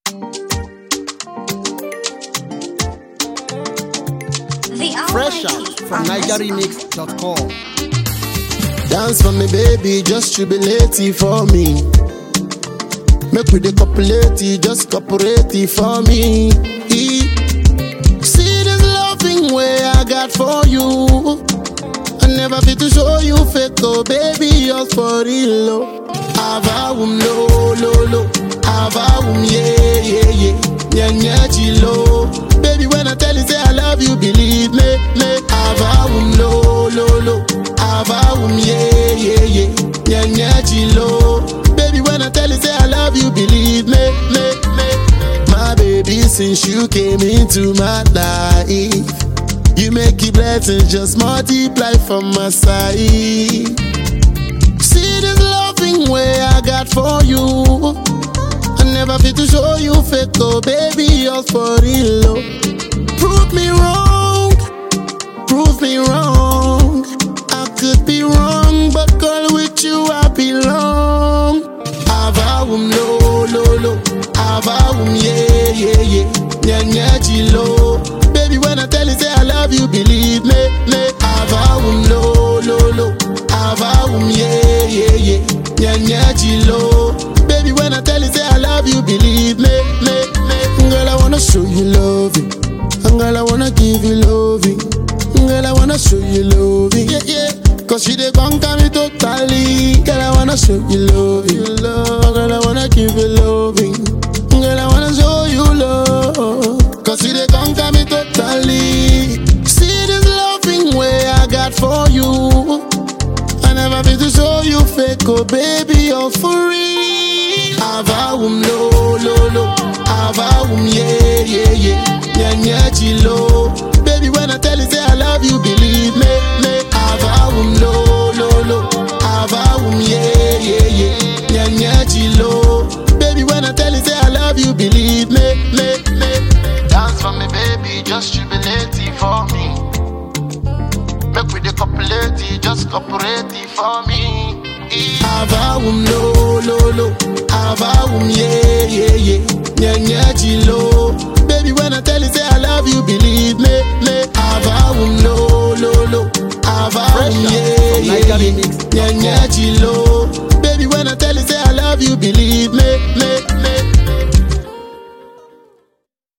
Fresh out from NigerRemix.com. Dance for me, baby, just jubilate it for me. Make we the copulate it, just cooperate it for me. E- See this loving way I got for you. I never fit to show you fake, oh baby, yours for real. Oh. Avawum lo lo lo, avawum yeah yeah yeah, nya nya chilo. Baby, when I tell you say I love you, believe me, me. Avawum lo lo lo, avawum yeah yeah yeah, nya nya chilo. Baby, when I tell you say I love you, believe me, me me. My baby, since you came into my life. You make your blessings just multiply from my side. See this loving way I got for you. I never fit to show you fake, oh baby, yours for real. Oh. Prove me wrong, prove me wrong. I could be wrong, but girl, with you I belong. Avawum lo lo lo, avawum yeah yeah yeah, nya nya chilo. Baby, when I tell you say I love you, believe me, me. Avawum lo lo lo, avawum yeah yeah yeah, nya nya chilo. Baby, when I tell you say I love you, believe me, me me. Girl, I wanna show you loving, and girl, I wanna give you loving. Girl, I wanna show you loving, yeah yeah. Cause she dey conquer me totally. Girl, I wanna show you loving, love. Girl, I wanna give you loving. Girl, I wanna show you love. Cause she dey conquer me totally. See this loving way I got for you. I never been to show you fake, oh baby, you're for real. Avawum lo lo lo, avawum yeah yeah yeah, nya nya chilo. Baby, when I tell you say I love you, believe me, me. Avawum lo lo lo, avawum yeah yeah yeah, nya nya chilo. Baby, when I tell you say I love you, believe me, me me. Dance for me, baby, just jubilate it for me. Make we the copulate it, just cooperate it for me. Avawum lo lo lo, avawum yeah yeah yeah, nya nya chilo. Baby, when I tell you say I love you, believe me, me. Avawum lo lo lo, avawum yeah yeah yeah, nya nya chilo. Baby, when I tell you say I love you, believe me, me.